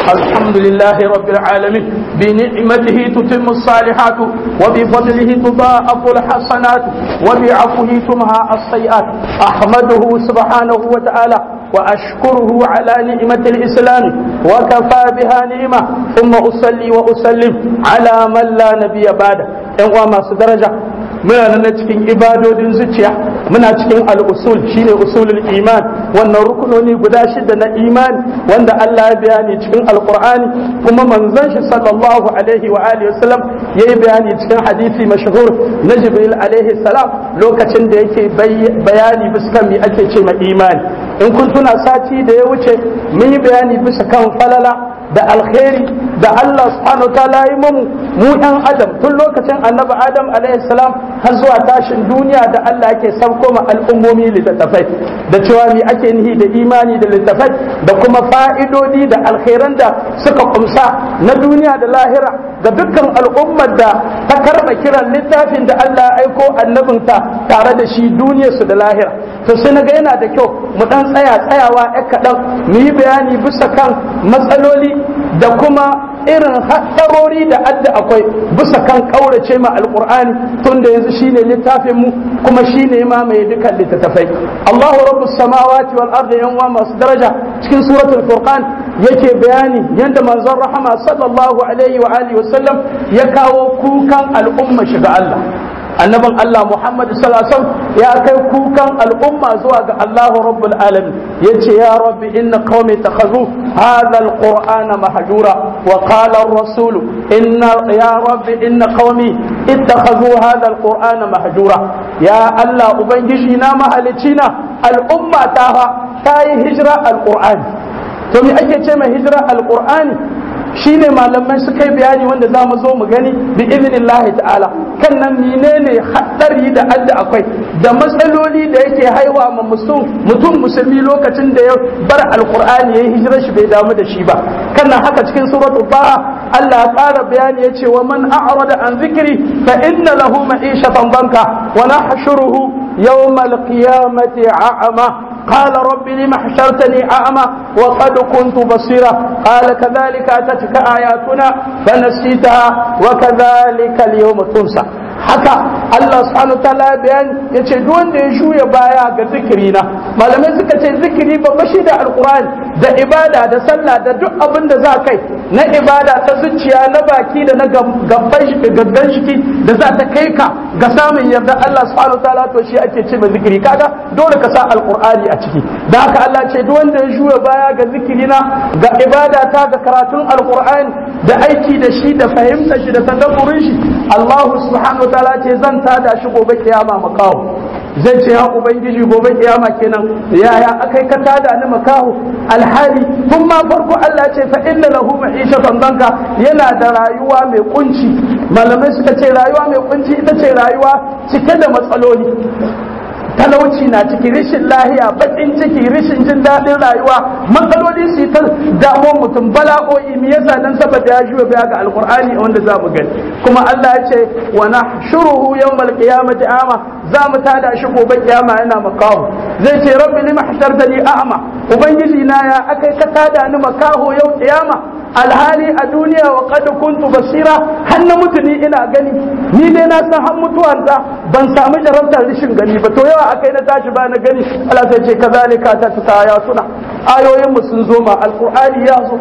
الحمد لله رب العالمين بنعمته تتم الصالحات وبفضله تضاعف الحسنات وبعفوه تمحى السيئات أحمده سبحانه وتعالى وأشكره على نعمة الإسلام وكفى بها نعمة ثم أصلي وأسلم على من لا نبي بعده ‘yan uwa masu daraja muna nan cikin ibadodin zuciya muna cikin al'usul shine usulul iman wannan rukunoni guda shida na imani wanda Allah ya bayani cikin alqur'ani kuma manzon shi sallallahu alaihi wa alihi wasallam yayi bayani cikin hadisi mashhur na jibril alaihi salam lokacin da yake bayani bisa me ake ce ma imani in kun tuna sati da ya wuce mun yi bayani bisa kan falala da alkhairi da Allah subhanahu ta'ala yi mu mu ɗan adam tun lokacin annabi adam alaihi salam har zuwa tashin duniya da Allah yake sauko ma al'ummomi littattafai da cewa me ake nihi da imani da littattafai da kuma fa'idodi da alkhairan da suka kumsa na duniya da lahira ga dukkan al'ummar da ta karɓa kiran littafin da Allah ya aiko annabinta tare da shi duniyarsu da lahira to sai na ga yana da kyau mu dan tsaya tsayawa ya kaɗan mu yi bayani bisa kan matsaloli da kuma irin haɗarori da adda akwai bisa kan ƙaurace ma alƙur'ani tun da yanzu shine littafin mu kuma shine ma mai dukkan littattafai Allahu rabbus samawati wal ardi yan uwa masu daraja cikin suratul furqan yake bayani yanda manzon rahama sallallahu alaihi wa alihi wasallam ya kawo kukan al'umma shiga Allah annabin Allah Muhammad sallallahu ya kai kukan al'umma zuwa ga Allah rabbul alamin yace ya rabbi inna qaumi takhadhu hadha alqur'ana mahjura wa qala ar-rasul inna ya rabbi inna qaumi ittakhadhu hadha alqur'ana mahjura ya Allah ubangiji na mahalicina al'umma ta ta yi hijira alqur'ani to me ake ce mai hijira alqur'ani shine malamai suka yi bayani wanda za mu zo mu gani bi iznillahi ta'ala kan nan menene haɗari da adda akwai da matsaloli da yake haiwa ma mutum musulmi lokacin da ya bar alqur'ani ya hijira shi bai damu da shi ba kan nan haka cikin suratul ba'a Allah ya ƙara bayani ya ce wa man a'rada an zikri fa inna lahu ma'ishatan banka wa nahshuruhu yawmal qiyamati a'ama قال رب لم حشرتني أعمى وقد كنت بصيرا قال كذلك أتتك آياتنا فنسيتها وكذلك اليوم تنسى haka Allah subhanahu ta'ala bayan ya ce duk wanda ya shuya baya ga zikirina malamai suka ce zikiri babba shi da alkur'ani da ibada da sallah da duk abin da za kai na ibada ta zuciya na baki da na gabban shiki da za ta kai ka ga samun yarda Allah subhanahu ta'ala to shi ake ce mai zikiri kaga dole ka sa alkur'ani a ciki da haka Allah ce duk wanda ya shuya baya ga zikirina ga ibada ta ga karatun alkur'ani da aiki da shi da fahimtar shi da tadabburin shi Allah subhanahu ta'ala ce zan tada shi gobe kiyama makaho zai ce ya ubangiji gobe kiyama kenan yaya akai ka tada ni makaho alhali tun ma farko Allah ce fa inna lahu ma'ishatan danka yana da rayuwa mai kunci malamai suka ce rayuwa mai kunci ita ce rayuwa cike da matsaloli talauci na ciki rishin lahiya bakin ciki rishin jin daɗin rayuwa matsaloli su ta damuwar mutum bala'o'i me yasa dan saboda ya juya baya ga alqur'ani wanda za mu gani kuma Allah ya ce wa nahshuruhu yawmal qiyamati ama za mu tada shi gobe kiyama yana makaho zai ce rabbi lima hashartani a'ma ubangiji na ya akai ka tada ni makaho yau kiyama alhali a duniya wa qad kuntu basira har na mutu ni ina gani ni dai na san har mutuwar da ban samu jarabtar rishin gani ba to yawa akai na tashi ba na gani Allah sai ce kazalika ta ta ya suna ayoyin mu sun zo ma alqur'ani ya zo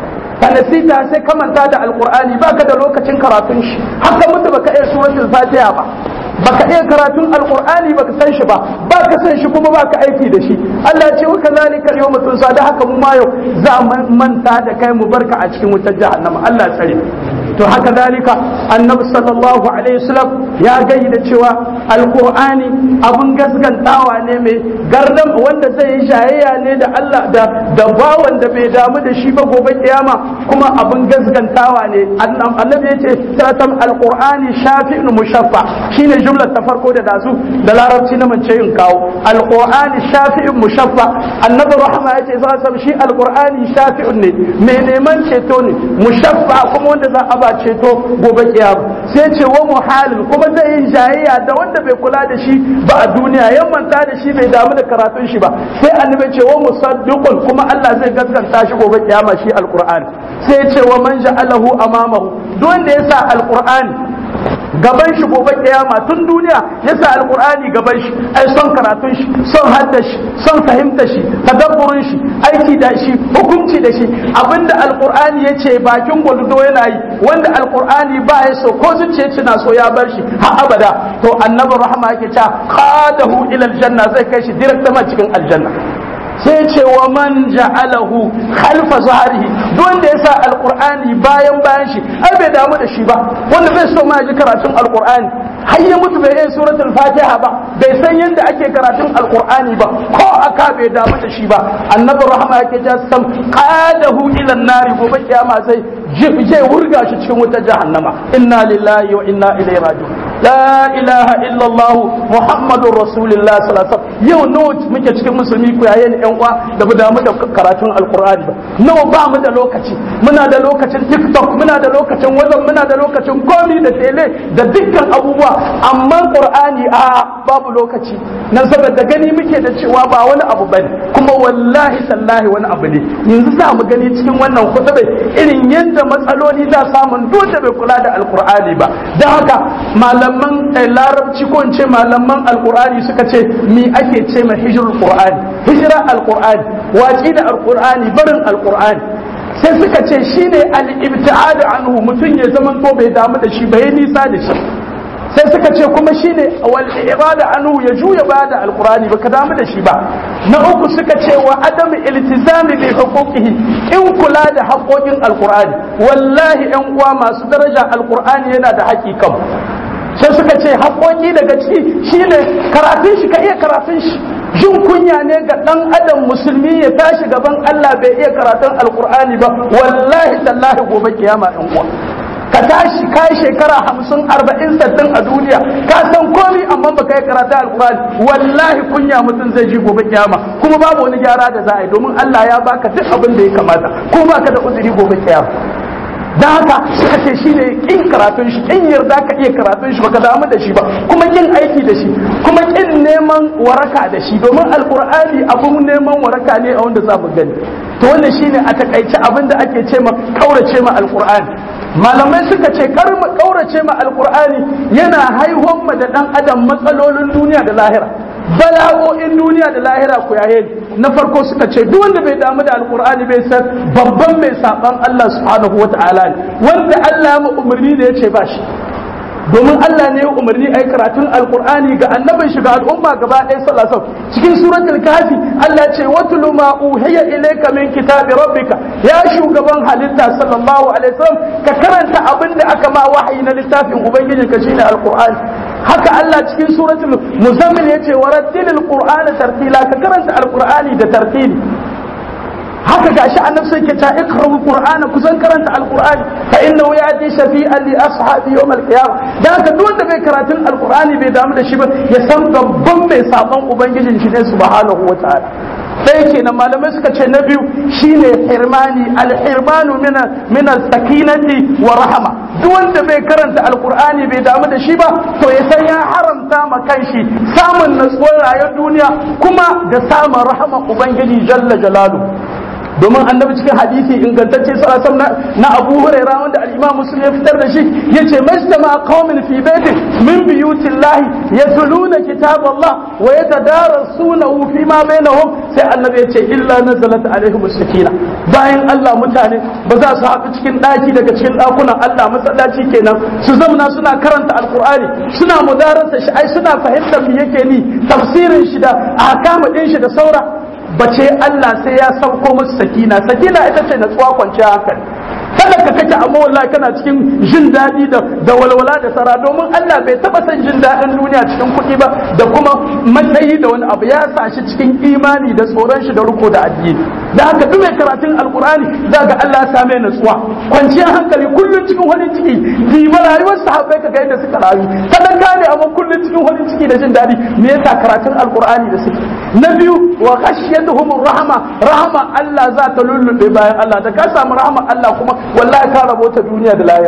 fanasita sai ka manta da alqur'ani baka da lokacin karatun shi haka mutu baka iya suratul fatiha ba baka iya karatun alqur'ani baka san shi ba baka san shi kuma baka aiki da shi Allah ya ce wa kazalika yawma tunsa da haka mu ma yau za mu manta da kai mu barka a cikin wutar jahannama Allah ya tsare to haka zalika annabi sallallahu alaihi wasallam ya gayi da cewa alqur'ani abun gaskantawa ne mai gardam wanda zai yi shayayya ne da Allah da da bawan da bai damu da shi ba gobe kiyama kuma abun gaskantawa ne annabi ya ce tatam alqur'ani shafi'un mushaffa shine jumlar ta farko da dazu da larabci na mance yin kawo alqur'ani shafi'un mushaffa annabi rahama ya ce za shi alqur'ani shafi'un ne mai neman ceto ne mushaffa kuma wanda za a ba ceto gobe kiyama sai ce wa muhalin kuma zai yi jayayya da wanda bai kula da shi ba a duniya yan manta da shi bai damu da karatun shi ba sai annabi ce wa musaddiqun kuma Allah zai gaskanta shi gobe kiyama shi alqur'ani sai ce wa man ja'alahu amamahu duk wanda ya sa alqur'ani gaban shi gobe kiyama tun duniya ya sa alqur'ani gaban shi ai son karatun shi son hadda shi son fahimta shi tadabburin shi aiki da shi hukunci da shi abinda alqur'ani yace bakin gwaldo yana yi wanda alqur'ani ba ya so ko zuciya ce na so ya bar shi har abada to annabi rahama yake cewa qadahu ila aljanna zai kai shi direct cikin aljanna sai ce wa man ja'alahu khalfa zahrihi duk wanda ya sa alqur'ani bayan bayan shi ai bai damu da shi ba wanda bai so ma ji karatun alqur'ani har ya mutu bai yin suratul fatiha ba bai san yadda ake karatun alqur'ani ba ko aka bai damu da shi ba annabi rahama yake ja sam qadahu ila nari gobe kiyama sai zai wurga shi cikin wutar jahannama inna lillahi wa inna ilaihi raji'un la ilaha illallah muhammadur rasulullah sallallahu alaihi wasallam yau nawa muke cikin musulmi ku yayin yan uwa da mu damu da karatun alqur'ani ba nawa ba mu da lokaci muna da lokacin tiktok muna da lokacin wazan muna da lokacin komi da tele da dukkan abubuwa amma qur'ani a babu lokaci nan saboda gani muke da cewa ba wani abu bane kuma wallahi tallahi wani abu ne yanzu za mu gani cikin wannan kutubai irin yadda matsaloli za samun dole bai kula da alqur'ani ba don haka malaman larabci ko in ce malaman alqur'ani suka ce mi ake ce ma hijrul qur'ani hijira alqur'ani watsi da alqur'ani barin alqur'ani sai suka ce shine al-ibta'ad anhu mutum ya zaman to bai damu da shi bai nisa da shi sai suka ce kuma shine wal irada anhu ya juya ba da alqur'ani baka damu da shi ba na uku suka ce wa adam iltizami bi huquqihi in kula da haƙoƙin alqur'ani wallahi yan uwa masu daraja alqur'ani yana da haƙiƙan sai suka ce haƙoƙi daga ciki shine karatun shi ka iya karatun shi jin kunya ne ga ɗan adam musulmi ya tashi gaban Allah bai iya karatun alkur'ani ba wallahi tallahi gobe kiyama ɗan uwa ka tashi ka yi shekara hamsin arba'in sattin a duniya ka san komi amma baka yi karatu alkur'ani wallahi kunya mutum zai ji gobe kiyama kuma babu wani gyara da za a yi domin Allah ya baka duk abin da ya kamata ko baka da uzuri gobe kiyama dan haka suka ce shi ne kin karatun shi kin yarda ka iya karatun shi baka damu da shi ba kuma kin aiki da shi kuma kin neman waraka da shi domin alkur'ani abun neman waraka ne a wanda za mu gani to wannan shine a takaice abin da ake ce ma kaurace ma alkur'ani malamai suka ce kar mu kaurace ma alkur'ani yana haihuwan ma da dan adam matsalolin duniya da lahira bala'o'in duniya da lahira ku yaye na farko suka ce duk wanda bai damu da alkur'ani bai san babban mai saban Allah subhanahu wata'ala ne wanda Allah ya umarni da ya ce ba shi domin Allah ne ya umarni a yi karatun alkur'ani ga annabin shi ga al'umma gaba ɗaya sallallahu cikin suratul kafi Allah ce watlu ma uhiya ilayka min kitabi rabbika ya shugaban halitta sallallahu alaihi wasallam ka karanta abin da aka ma wahayi na littafin ubangijinka shine alkur'ani haka Allah cikin suratul muzammil yace warattilil qur'ana tartila ka karanta alqur'ani da tartili haka gashi annabi sai ke ta ikra'ul qur'ana kusan karanta alqur'ani fa innahu yati shafi'an li ashabi yawm alqiyamah dan haka duk wanda bai karatun alqur'ani bai damu da shi ba ya san babban mai saban ubangijin shi ne subhanahu wataala sai kenan malamai suka ce na biyu shine hirmani alhirmanu min sakinati wa rahama duk wanda bai karanta alqur'ani bai damu da shi ba to ya san ya haramta ma kanshi samun natsuwar rayuwar duniya kuma da samun rahama ubangiji jalla jalalu domin annabi cikin hadisi ingantacce sallallahu na Abu Hurairah wanda al-Imam Muslim ya fitar da shi yace majtama qaumin fi baitin min buyutillahi yatluna kitab Allah wa yatadarasunahu fi ma bainahum sai annabi yace illa nazalat alaihim sakina bayan Allah mutane ba za su haɗu cikin ɗaki daga cikin ɗakunan Allah masallaci kenan su zamna suna karanta alqur'ani suna mudarasa shi ai suna fahimtar me yake ni tafsirin shi da ahkamu din shi da saura bace Allah sai ya sauko musu sakina sakina ita ce natsuwa kwanciya hankali kada ka kake amma wallahi kana cikin jin daɗi da da walwala da sara domin Allah bai taba son jin daɗin duniya cikin kuɗi ba da kuma matsayi da wani abu ya sa shi cikin imani da tsoron shi da riko da addini da haka duk mai karatun alkur'ani za ga Allah ya same natsuwa kwanciyar hankali kullum cikin wani ciki diba rayuwar sahabbai ka ga yadda suka rayu sadaka ne amma kullum cikin wani ciki da jin daɗi me yasa karatun alkur'ani da suke na biyu wa khashiyatuhum rahama rahama Allah za ta lullube bayan Allah da ka samu rahama Allah kuma wallahi ka rabota duniya da lahira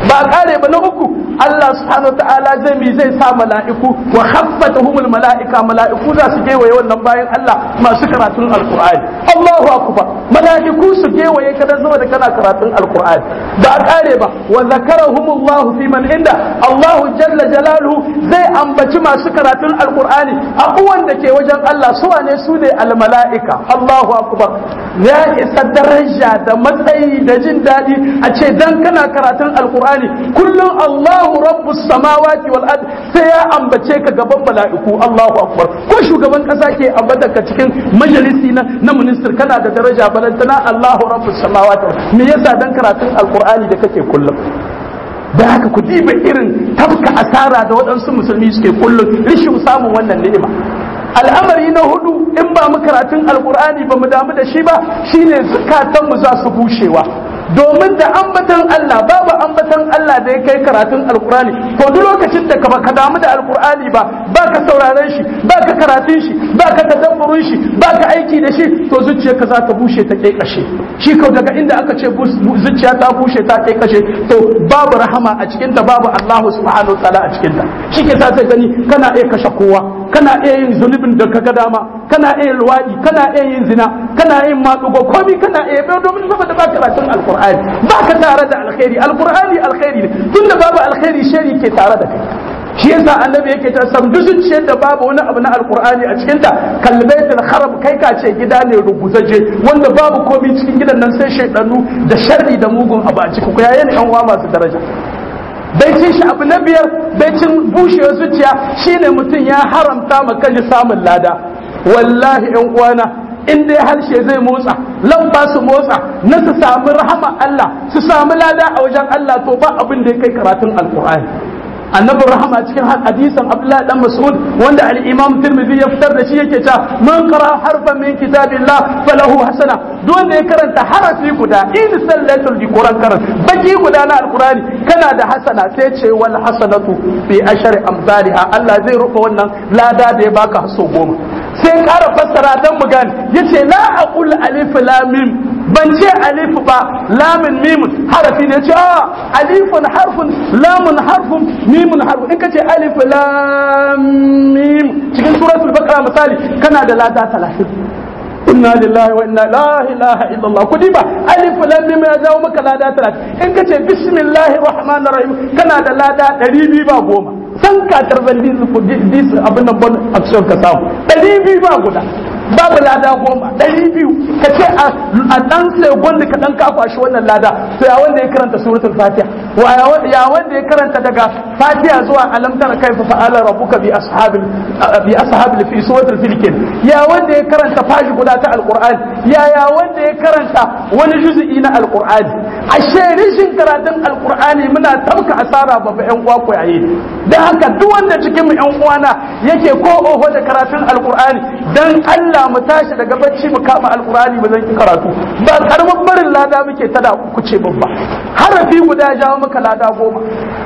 ba kare ba na uku Allah subhanahu ta'ala zai mi zai sa mala'iku wa khaffatuhumul mala'ika mala'iku za su gewaye wannan bayan Allah masu karatun alqur'ani Allahu akbar mala'iku su gewaye kada zama da kana karatun alqur'ani ba kare ba wa zakarahumullahu fi man inda Allahu jalla jalaluhu zai ambaci masu karatun alqur'ani abuwan da ke wajen Allah su wane su ne almala'ika Allahu akbar ya isa daraja da matsayi da jin daɗi a ce dan kana karatun alqur'ani kullum Allahu rabbus samawati wal ard sai ya ambace ka gaban mala'iku Allahu akbar ko shugaban kasa ke ambata ka cikin majalisi na na minister kana da daraja balantana Allahu rabbus samawati me yasa dan karatun alqur'ani da kake kullum da haka ku diba irin tafka asara da waɗansu musulmi suke kullum rishin samun wannan ni'ima al'amari na hudu in ba mu karatun alkur'ani ba mu damu da shi ba shine zukatanmu za su bushewa domin da ambatan Allah babu ambatan Allah da ya kai karatun alkur'ani to duk lokacin da ka ka damu da alkur'ani ba baka sauraron shi baka karatun shi baka tadabburin shi baka aiki da shi to zuciyarka za ta bushe ta kai kashe shi kau daga inda aka ce zuciya ta bushe ta kai kashe to babu rahama a cikin ta babu Allah subhanahu wa ta'ala a cikin ta shi ke sa sai gani kana iya kashe kowa kana iya yin zunubin da kaga dama kana iya luwadi kana iya yin zina kana yin matsugo komi kana iya bai domin saboda ba karatun alqur'ani ba ka tare da alkhairi alqur'ani alkhairi ne tunda babu alkhairi shari ke tare da kai shi yasa annabi yake ta sam zuciyar da babu wani abu na alqur'ani a cikin ta kalbaitul kharab kai ka ce gida ne rubuzaje wanda babu komai cikin gidan nan sai shaydanu da sharri da mugun abu a ciki ku yayin yan uwa masu daraja baicin shi abu na biyar baicin bushewar zuciya shine mutum ya haramta ma kanshi samun lada wallahi yan uwana in dai harshe zai motsa lamba su motsa na su samu rahama Allah su samu lada a wajen Allah to ba abin da ya kai karatun alkur'ani annabin rahama cikin hadisan abdullahi dan mas'ud wanda al-imam tirmidhi ya fitar da shi yake cewa man qara harfan min kitabillah falahu hasana duk wanda ya karanta harafi guda in sallatul bi qur'an karan baki guda na alqur'ani kana da hasana sai ce wal hasanatu bi ashri amsalha Allah zai rufe wannan lada da ya baka haso goma sai kara fassara dan mu gane yace la aqul alif lam mim ban ce alif ba lamin mimun harafi ne ce alifun harfun lamun harfun mimun harfun in ka ce alif lam mim cikin suratul baqara misali kana da lada 30 inna lillahi wa inna la ilaha illallah ku diba alif lam mim ya jawo maka lada 30 in ka ce bismillahir rahmanir rahim kana da lada 200 ba goma san ka tarzan dis abin nan bon action ka samu 200 ba guda babu lada goma ɗari biyu ka ce a ɗan sai gwanda ka ɗan kafa shi wannan lada to ya wanda ya karanta suratul fatiha wa ya wanda ya karanta daga fatiha zuwa alam tara kaifa fa'ala rabbuka bi ashabil bi ashabil fi suratul filkin ya wanda ya karanta fashi guda ta alqur'ani ya ya wanda ya karanta wani juz'i na alqur'ani ashe rishin karatun alqur'ani muna tabka asara babba yan uwa ko yayi dan haka duk wanda cikin mu yan uwana yake ko oho da karatun alqur'ani dan Allah Allah mu tashi daga bacci mu kama alkurani mu zan ki karatu ba karamin barin lada muke tada ku ce babba harafi guda jawo maka lada goma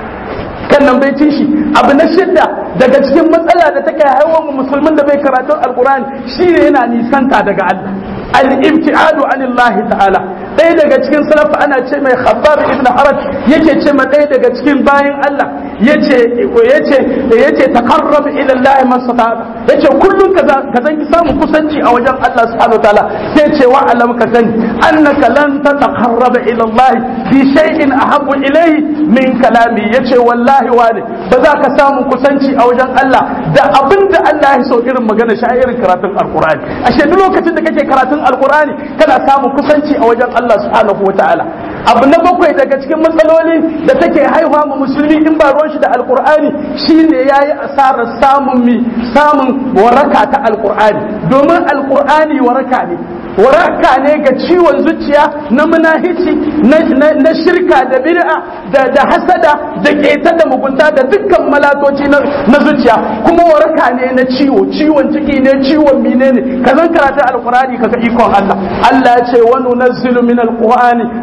kan nan bai shi abu na shidda daga cikin matsala da take haihuwar mu musulmin da bai karatun alkurani shine yana nisanta daga Allah al-ibtiadu anillahi ta'ala ɗaya daga cikin salafa ana ce mai khabbab ibn haraj yake ce ma ɗaya daga cikin bayan Allah yace yace yace taqarrab ila Allah man sata yace kullun ka ka zan ki samu kusanci a wajen Allah subhanahu wa ta'ala sai ce wa alam ka sani annaka lan tataqarraba ila Allah bi shay'in ahabbu ilayhi min kalami yace wallahi wani ba za ka samu kusanci a wajen Allah da abinda Allah ya so irin magana shi irin karatun alqur'ani ashe duk lokacin da kake karatun alqur'ani kana samun kusanci a wajen Allah subhanahu wa ta'ala abu na bakwai daga cikin matsaloli da take haihuwa mu musulmi in ba ruwan shi da alkur'ani shine yayi asarar samun mi samun waraka ta alkur'ani domin alkur'ani waraka ne waraka ne ga ciwon zuciya na munahici na shirka da bid'a da da hasada da keta da mugunta da dukkan malatoci na zuciya kuma waraka ne na ciwo ciwon ciki ne ciwon mine ne ka zan karata alkurani kaga ikon Allah Allah ya ce wa nunazzilu min alqur'ani ma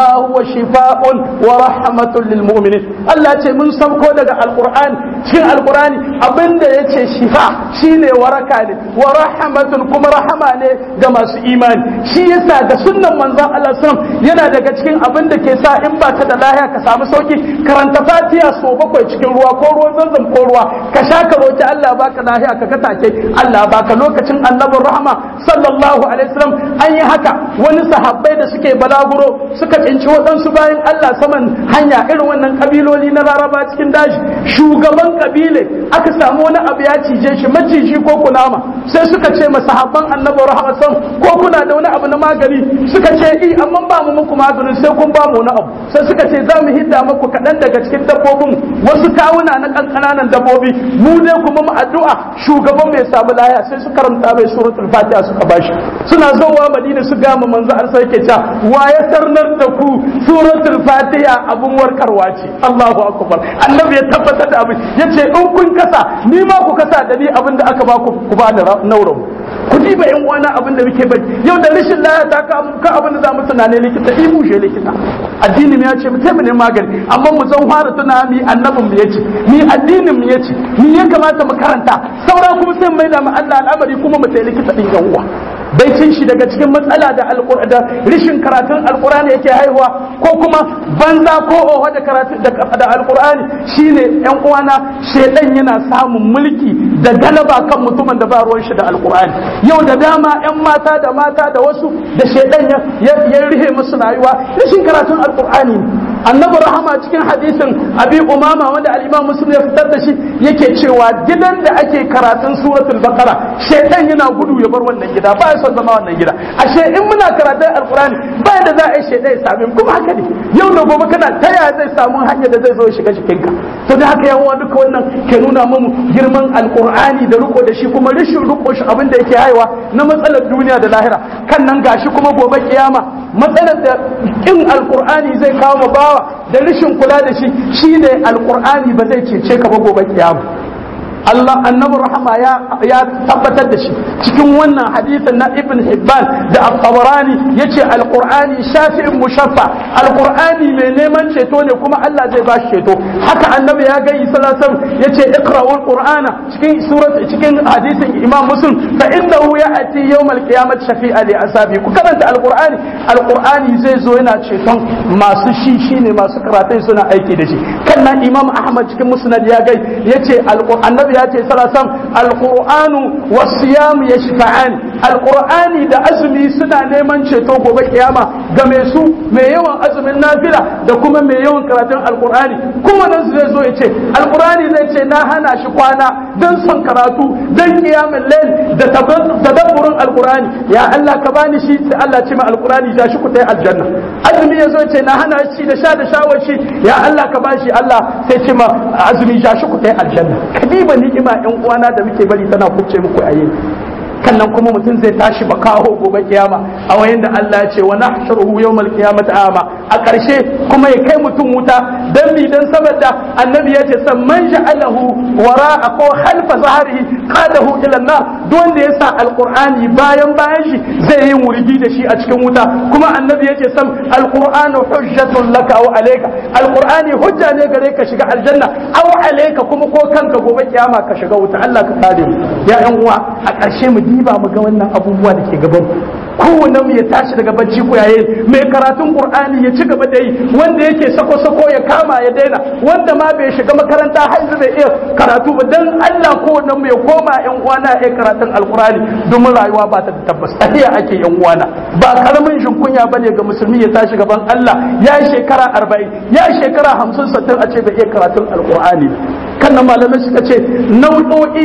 minha huwa shifaa'un wa rahmatun lil mu'minin Allah ce mun sauko daga alqur'ani cikin alqur'ani abinda yace shifa shine waraka ne wa rahmatun kuma rahama ne ga masu imani shi yasa da sunnan manzon Allah sallam yana daga cikin abin da ke sa in ba ka da lahiya ka samu sauki karanta fatiha so bakwai cikin ruwa ko ruwan zanzam ko ruwa ka sha ka roki Allah baka lahiya ka ga take Allah baka lokacin annabin rahama sallallahu alaihi wasallam an yi haka wani sahabbai da suke balaguro suka tsinci waɗansu bayan Allah saman hanya irin wannan kabiloli na laraba cikin daji shugaban kabile aka samu wani abu ya cije shi maciji ko kunama sai suka ce ma sahabban annabin rahama sallam ko kuna da wani abu na magani suka ce i amma ba mu muku maganin sai kun ba mu wani abu sai suka ce za mu hidda muku kaɗan daga cikin dabbobin wasu kawuna na ƙanƙananan dabbobi mu dai kuma mu addu'a shugaban mai samu laya sai su karanta mai suratul fatiha suka bashi suna zowa madina su gama manzo ar sai ke ta wa ya sarnar da ku suratul fatiha abun warkarwa ce Allahu akbar annabi ya tabbatar da abin yace in kun kasa ni ma ku kasa da ni abin da aka ba ku ku ba da nauramu ku diba yan uwana abin da muke bai yau da rashin laya ta ka ka abin da za mu tunane likita i bushe likita addini mu ya ce mu taimaka magani amma mu zan fara tuna mi annabin mu yace mi addinin mu yace mi ya kamata mu karanta saura kuma sai mai da mu Allah al'amari kuma mu tayi likita din yan uwa baicin shi daga cikin matsala da da rishin karatun alqur'ani yake haihuwa ko kuma banza ko oho da karatu da alqur'ani shine yan uwana shedan yana samun mulki da galaba kan mutumin da ba ruwan shi da alqur'ani yau da dama 'yan mata da mata da wasu da shaidan ya rihe musu rayuwa rashin karatun alkur'ani annabi rahama cikin hadisin abi umama wanda al-imam muslim ya fitar da shi yake cewa gidan da ake karatun suratul baqara shaidan yana gudu ya bar wannan gida ba ya son zama wannan gida ashe in muna karatun alkur'ani ba da za a yi shaidan ya same kuma haka ne yau da gobe kana ta yaya zai samu hanya da zai zo ya shiga jikinka to da haka yawa duka wannan ke nuna mu girman alkur'ani da riko da shi kuma rashin riko shi abin da yake haihuwa na matsalar duniya da lahira kan nan gashi kuma gobe kiyama matsalar da kin alkur'ani zai kawo ma bawa da rashin kula da shi shine alkur'ani ba zai cece ka ba gobe kiyama Allah annabi rahama ya ya tabbatar da shi cikin wannan hadisin na Ibn Hibban da At-Tabarani yace Al-Qur'ani shafi'in mushaffa Al-Qur'ani mai neman ceto ne kuma Allah zai ba shi ceto haka annabi ya ga sallallahu alaihi wasallam yace iqra'ul qur'ana cikin surat cikin hadisin Imam Muslim fa innahu ya'ti yawm al-qiyamati shafi'a li asabi ku karanta Al-Qur'ani Al-Qur'ani zai zo yana ceton masu shi shine masu karatun suna aiki da shi kan nan Imam Ahmad cikin Musnad ya ga yace Al-Qur'ani annabi ya ce salasan alqur'anu wasiyam yashfa'an alqur'ani da azumi suna neman ceto gobe kiyama ga mai su mai yawan azumin nafila da kuma mai yawan karatun alqur'ani kuma nan zai zo ya ce alqur'ani zai ce na hana shi kwana dan son karatu dan kiyamul layl da tadabburin alqur'ani ya Allah ka bani shi sai Allah ce ma alqur'ani ja shi ku tai aljanna azumi ya zo ce na hana shi da sha da shawar shi ya Allah ka bashi Allah sai ce ma azumi ja shi ku tai aljanna kadiba ni'ima yan uwana da muke bari tana kubce muku a yau kannan kuma mutum zai tashi ba kawo gobe kiyama a wayin da Allah ya ce wa nahshuruhu yawmal qiyamati ama a ƙarshe kuma ya kai mutum wuta dan mi dan saboda annabi ya ce samman ja'alahu wara ko khalfa zahrihi qadahu ila nar duk wanda ya sa alqur'ani bayan bayan shi zai yi wurgi da shi a cikin wuta kuma annabi ya ce sam alqur'anu hujjatun laka aw alayka alqur'ani hujja ne gare ka shiga aljanna aw alayka kuma ko kanka gobe kiyama ka shiga wuta Allah ka kare mu ya yan uwa a ƙarshe mu diba mu ga wannan abubuwa da ke gaban kowanne mu ya tashi daga bacci ko yayin mai karatun qur'ani ya ci gaba da yi wanda yake sako sako ya kama ya daina wanda ma bai shiga makaranta har yanzu bai iya karatu ba dan Allah kowanne mu ya koma yan uwana ya karatun alqur'ani domin rayuwa ba ta tabbas tafiya ake yan uwana ba karamin kunya bane ga musulmi ya tashi gaban Allah ya shekara 40 ya shekara 50 60 a ce bai iya karatun alqur'ani kan nan malamai suka ce nau'o'i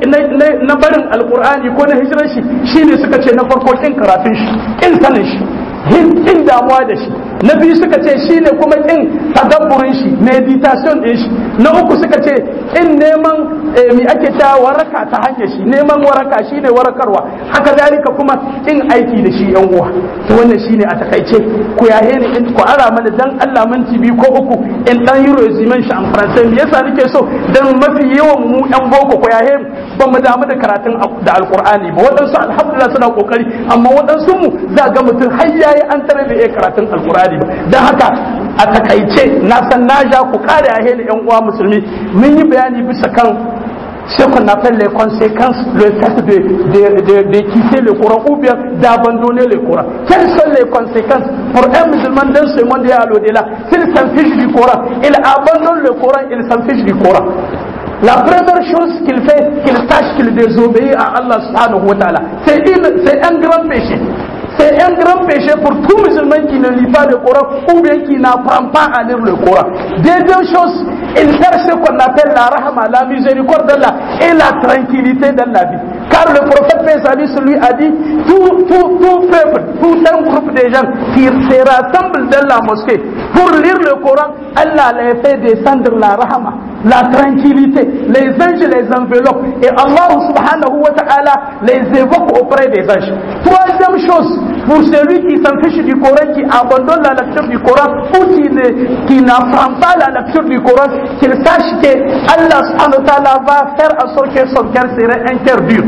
na barin alkur'ani ko na hijirar shi shine suka ce na farko kin karatun shi kin sanin shi kin damuwa da shi na biyu suka ce shine kuma kin tadabburin shi meditation din shi na uku suka ce in neman mi ake ta waraka ta hanyar shi neman waraka shine warakarwa haka zalika kuma in aiki da shi yan uwa to wannan shine a takaice ku yahe ni in ku ara mana dan Allah minti biyu ko uku in dan yi resumen shi an faransai me yasa nake so dan mafi yawan mu yan boko ku yahe ba mu damu da karatun da alqur'ani ba waɗansu alhamdulillah suna kokari amma waɗansu mu za ga mutum har yayi an tare da karatun alqur'ani ba dan haka a takaice na san na ja ku kare yahe ni yan uwa musulmi mun yi bayani bisa kan ce qu'on appelle les conséquences, le fait de, de, de, de quitter le Coran ou bien d'abandonner le Coran. Quelles sont les conséquences pour un musulman dans ce monde et à l'au-delà S'il s'en fiche du Coran, il abandonne le Coran, il s'en fiche du Coran. La première chose qu'il fait, qu'il sache qu'il désobéit à Allah subhanahu wa ta'ala. C'est un grand péché. C'est un grand péché pour tout musulman qui ne lit pas le Coran ou bien qui n'apprend pas à lire le Coran. Deuxième chose, il perd ce qu'on appelle la rahma, la miséricorde d'Allah et la tranquillité dans la vie. Car le prophète Pesali lui a dit, tout, tout, tout peuple, tout un groupe de gens qui se rassemblent dans la mosquée pour lire le Coran, Allah les fait descendre la rahma, la tranquillité, les anges les enveloppent et Allah subhanahu wa ta'ala les évoque auprès des anges. Troisième chose, pour celui qui s'en fiche du Coran, qui abandonne la lecture du Coran ou qui, ne, qui n'apprend pas la lecture du Coran, qu'il sache que Allah subhanahu wa ta'ala va faire en sorte que son cœur serait un cœur dur.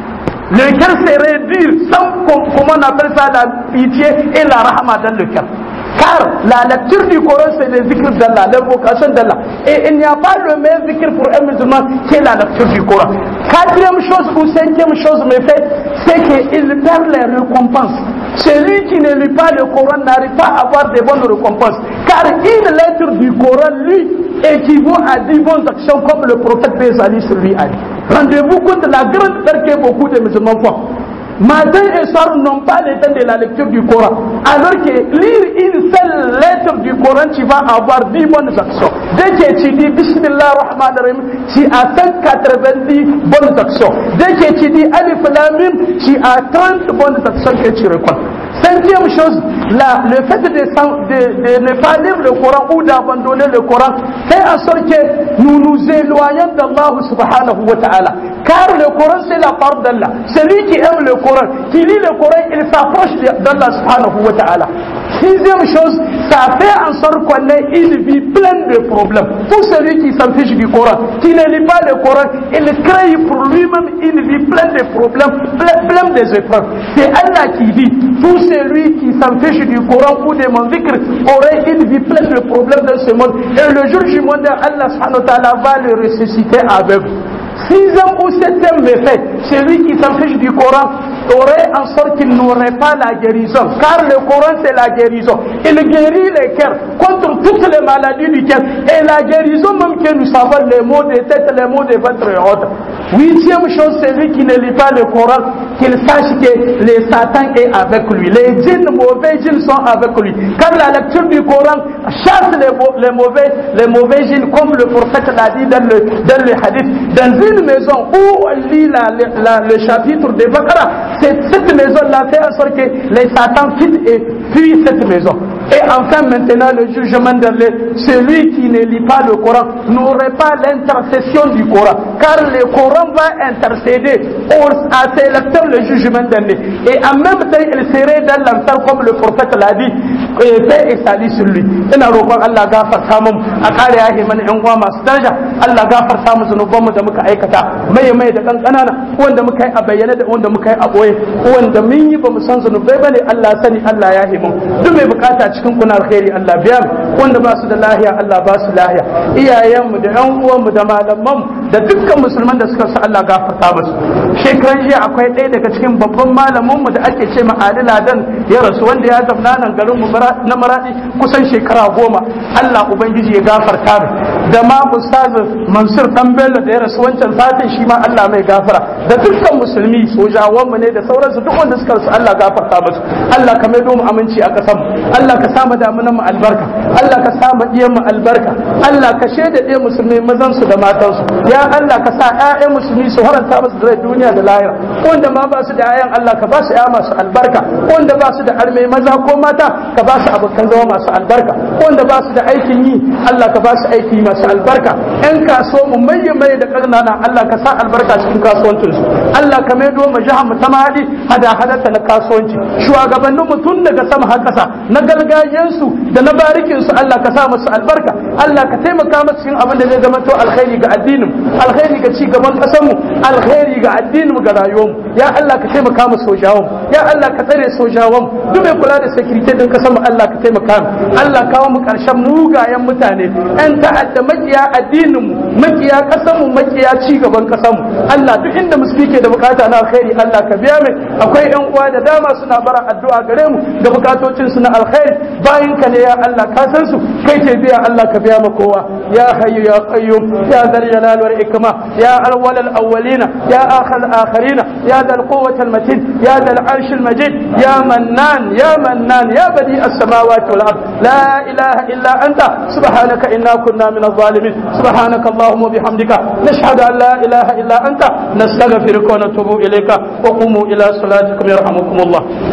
Le cœur serait dur sans, comment on appelle ça, la pitié et la rahma dans le cœur. Car la lecture du Coran, c'est le zikr d'Allah, l'invocation d'Allah. Et il n'y a pas le même zikr pour un musulman que la lecture du Coran. Quatrième chose ou cinquième chose, mais fait, c'est qu'il perd les récompenses. Celui qui ne lit pas le Coran n'arrive pas à avoir de bonnes récompenses. Car une lettre du Coran, lui, équivaut à 10 bonnes actions comme le prophète Bézali lui a dit. Rendez-vous compte de la grande perte que beaucoup de musulmans font. Matin et soir n'ont pas le temps de la lecture du Coran. Alors que lire une seule lettre du Coran, tu vas avoir 10 bonnes actions. Dès que tu dis Bismillah Rahman Rahim, tu as 190 bonnes actions. Dès que tu dis Alif Lamim, tu as 30 bonnes actions que tu reconnais. Cinquième chose, la, le fait de, de, de, ne pas lire le Coran ou d'abandonner le Coran fait en sorte que nous nous éloignons d'Allah subhanahu wa ta'ala. Car le Coran c'est la parole d'Allah. Celui qui aime le Coran, qui lit le Coran, il s'approche d'Allah subhanahu wa ta'ala. Sixième chose, ça fait en sorte qu'on ait une vie pleine de problèmes. Tout celui qui s'en fiche du Coran, qui ne lit pas le Coran, il crée pour lui-même une vie pleine de problèmes, pleine, pleine des épreuves. C'est Allah qui dit, tout celui qui s'en fiche du Coran ou de mon zikr aurait une vie pleine de problèmes dans ce monde. Et le jour du monde, Allah subhanahu wa ta'ala va le ressusciter aveugle. Sixième ou septième méfait, celui qui s'en fiche du Coran aurait en sorte qu'il n'aurait pas la guérison. Car le Coran, c'est la guérison. Il guérit les cœurs contre toutes les maladies du cœur. Et la guérison même que nous savons, les maux de tête, les maux de ventre et autres. Huitième chose, celui qui ne lit pas le Coran, qu'il sache que les Satan est avec lui. Les djinns, mauvais djinns sont avec lui. Car la lecture du Coran chasse les, les mauvais, les mauvais djinns, comme le prophète l'a dit dans le, dans le hadith. Dans une maison où on lit la, la, le chapitre de Bakara, cette maison-là fait en sorte que les Satan quittent et fuient cette maison. Et enfin maintenant le jugement dernier, celui qui ne lit pas le Coran n'aurait pas l'intercession du Coran, car le Coran va intercéder à ses lecteurs le jugement dernier. Et en même temps, il serait dans l'enfer comme le prophète l'a dit, et paix et salut sur lui. Ina roƙon Allah gafarta mu a kare yahe mana ƴan uwa masu daraja, Allah gafarta mu zunubanmu da muka aikata, mai mai da ƙanƙanana, wanda muka yi a bayyane da wanda muka yi a ɓoye, wanda mun yi ba mu san zunubai bane Allah sani Allah ya himu. Duk mai bukata cikin kuna alkhairi Allah biya mu wanda ba su da lahiya Allah ba su lahiya iyayenmu da ƴan uwanmu da malaman da dukkan musulman da suka sa Allah gafarta musu shekaran jiya akwai ɗaya daga cikin babban malamin mu da ake ce ma Ali Ladan ya rasu wanda ya zamna nan garin mu na Maradi kusan shekara goma Allah ubangiji ya gafarta mu da ma ustaz Mansur dan Bello da ya rasu wancan satin shi ma Allah mai gafara da dukkan musulmi sojawan mu ne da sauransu duk wanda suka rasu Allah gafarta musu Allah ka maido mu aminci a kasan mu Allah ka sa mu damunan mu albarka Allah ka sa mu diyan mu albarka Allah ka shaida ɗaya musulmi mazan su da matan su ya Allah ka sa ƴaƴan musulmi su haranta musu da duniya da lahira wanda ma ba su da ƴaƴan Allah ka ba su ƴa masu albarka wanda ba su da arme maza ko mata ka ba su abokan zama masu albarka wanda ba su da aikin yi Allah ka ba su aiki masu albarka ƴan kaso mu maye maye da ƙarnana Allah ka sa albarka cikin kasuwancin su Allah ka maido mu jihar mu ta mahadi hada hadata na kasuwanci shugabannin mu tun daga sama har ƙasa na gargajiyan su da na barikin su Allah ka sa musu albarka Allah ka taimaka musu cikin abin da zai zama to alkhairi ga addinin alkhairi ga ci gaban ƙasar mu alkhairi ga addinin mu ga rayuwar mu ya Allah ka taimaka mu sojawan ya Allah ka tsare sojawan duk mai kula da security din ƙasar mu Allah ka taimaka mu Allah kawo mu ƙarshen mugayen mutane ƴan ta'adda makiya addinin mu makiya ƙasar mu makiya ci gaban ƙasar mu Allah duk inda musulmi ke da bukata na alkhairi Allah ka biya mai akwai ƴan uwa da dama suna bara addu'a gare mu da bukatocin su na alkhairi bayan ka ne ya Allah ka san su kai ke biya Allah ka biya ma kowa ya hayyu ya qayyum ya zal jalal wal ikma ya awwal al awwalina ya akhir al akhirina ya zal quwwati al matin ya zal arsh al majid ya mannan ya mannan ya badi as samawati wal ard la ilaha illa anta subhanaka inna kunna min al zalimin subhanaka allahumma bihamdika nashhadu an la ilaha illa anta nastaghfiruka wa natubu ilayka wa qumu ila salatikum yarhamukum allah